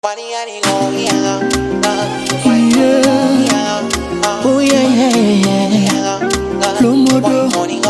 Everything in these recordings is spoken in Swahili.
Oh yeah, yeah, yeah. Lomodo,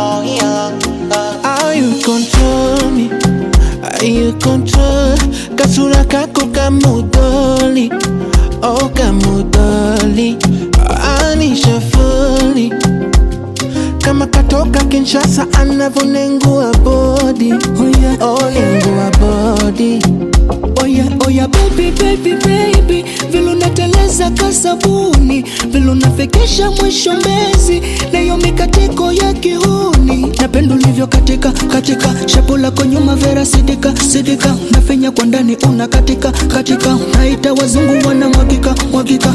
how you control me? How you control? Kasura kako kamudoli, oh kamudoli, anisha fully. Kama katoka Kinshasa anavonengua body, oh yeah, oh nengua body. Oya, oya, baby, baby, baby, vile unateleza kasabuni, vile unafikisha mwisho mbezi, nayo mikatiko ya kihuni. Napenda ulivyo katika katika, shapo lako nyuma vera sidika sidika, nafenya kwa ndani una katika katika, naita wazungu wana mwagika mwagika.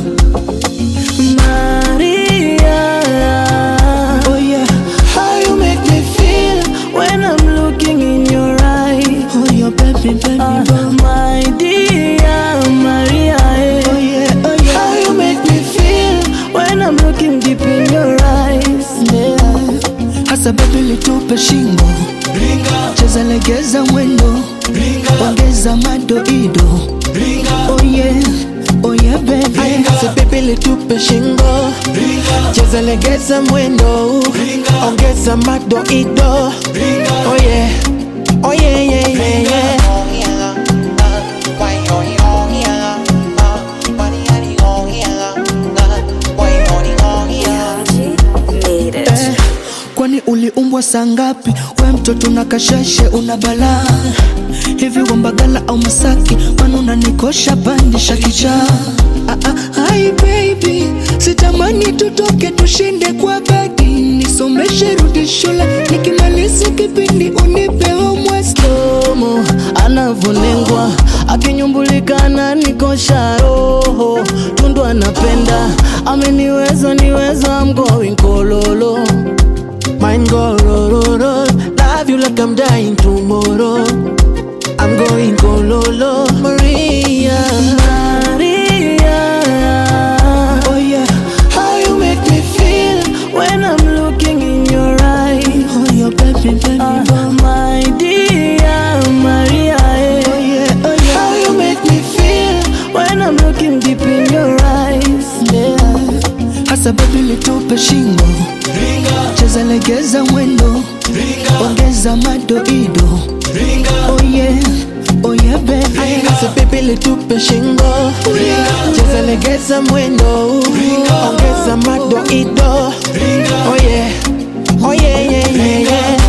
Maria, Oh yeah, how you make me feel when I'm looking in your eyes. Oh yeah, baby, baby, Ah, boy. my dear Maria, eh. Oh yeah, oh yeah, how you make me feel when I'm looking deep in your eyes. yeah. Hasa baby litupe shingo, cheza legeza mwendo, ongeza madoido. Oh yeah, oh yeah baby. Sasa baby litupe shingo cheza legeza mwendo ongeza madoido oh yeah oh yeah yeah yeah yeah Eh, kwani uliumbwa saa ngapi? We mtoto na kasheshe una balaa hivi wambagala au Masaki? Kwani unanikosha pandisha kichaa? Ah, ah, hi baby, sitamani tutoke tushinde kwa bagi, nisomeshe rudi shule, nikimaliza kipindi unipe homework. Tomo anavonengwa akinyumbulika ananikosha roho tundu anapenda ameniweza niweza I'm going kololo Mine go ro ro ro Love you like I'm dying tomorrow I'm going kololo Maria Maria, Oh yeah How you make me feel when I'm looking in your eyes. Oh yeah baby baby Ah, boy. my dear Maria, eh. Oh yeah oh yeah How you make me feel when I'm looking deep in your eyes. Yeah Hasa baby litupe shingo, cheza legeza mwendo, ongeza madoido. Oh yeah, oh yeah baby. Sasa baby litupe shingo cheza legeza mwendo ongeza madoido oh yeah oh yeah yeah yeah yeah